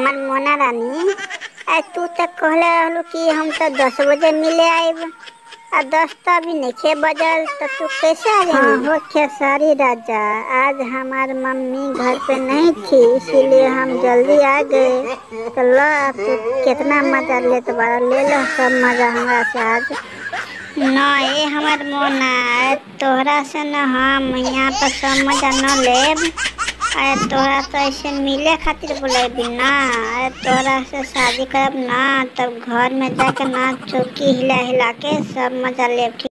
हमार मोना रानी आ तू तो कहले रहलू कि हम तो दस बजे मिले आइब आ दस तो अभी नहीं बजल तो तू कैसे आ हाँ जाएगी हो खेसारी राजा आज हमार मम्मी घर पे नहीं थी इसीलिए हम जल्दी आ गए तो लो अब तू कितना मजा लेते बारा ले लो सब मजा हमरा से आज न ए हमार मोना तोहरा से न हम यहाँ पर सब मजा न लेब अरे तोहरा तो ऐसे मिले खातिर बोलेबी ना अरे तोहरा से शादी करब ना तब घर में जाके ना चौकी हिला हिला के सब मजा लेब